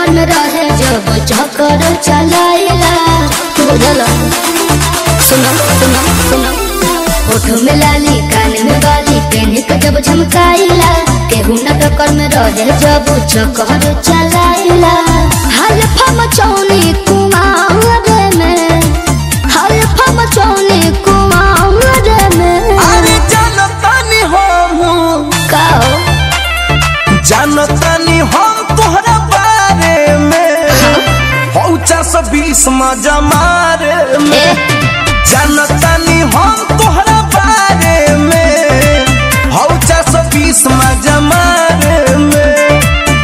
टक्कर में रहे जब चक्कर चलाइला बुझल सुनो सुनो सुनो होठ में लाली कान में बाली पेन के जब झमकाइला केहू न टक्कर में रहे जब चक्कर चलाइला हल्फा मचौनी कुमार में हल्फा मचौनी कुमार में अरे जानतानी हम का हो? जानतानी हम तोहरा बारे में पहुंचा सौ बीस मजा मारे में ए, जानतानी हम तोहरा बारे में पहुंचा सौ बीस मजा मारे में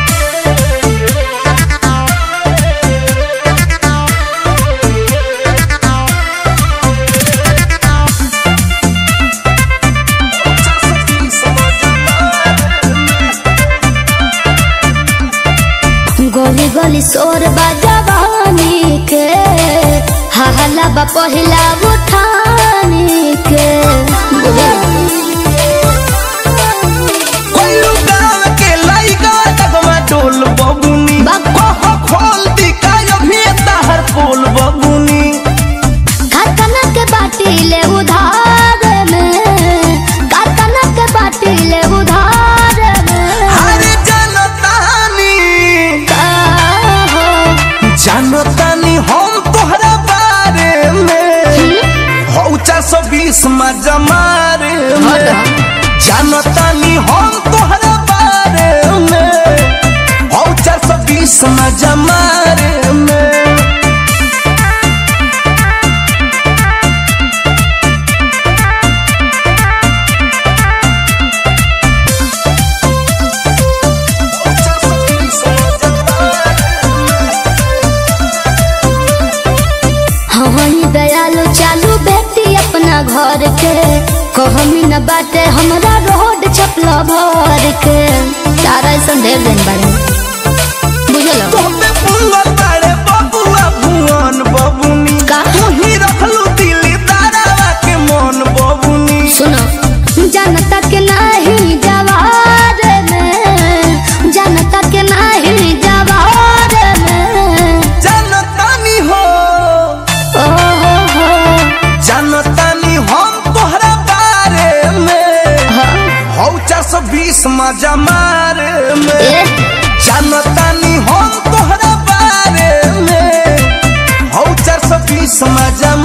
गली गली शोर बजवानी के हहला बा पहिला उठानी के कोल्लू गाँव के लइका डगमा डोल बबुनी बाप। कहो खोल दी काय अभी ताहर पोल बबुनी कारखाना के बाटी ले उधार में कारखाना के बाटी ले उधार में अरे जानतानी का हो? जानतानी हम तोहरा बारे में हौ चार सौ बीस मजा मारे में जानतानी हम तोहरा बारे में हौ चार सौ बीस मजा मारे में हई दयालु चालू बेटी अपना घर के कहमी न बाटे हमरा रोड छपला भर के तारा ऐसा ढेर दिन बारे बुझल तोहपे पुंगल बाड़े बबुआ भुवन बबुनी का? तोही रखलू दिल्ली दारावा के मन बबुनी सुनो जनता के नहीं जवार में जनता के नहीं जवार में जानतानी हो ओ हो हो जानतानी हम तोहरा बारे में हाँ, हौ चार सौ बीस मजा मारे में ए, जानतानी हम तोहरा बारे में हौ चार सौ बीस मजा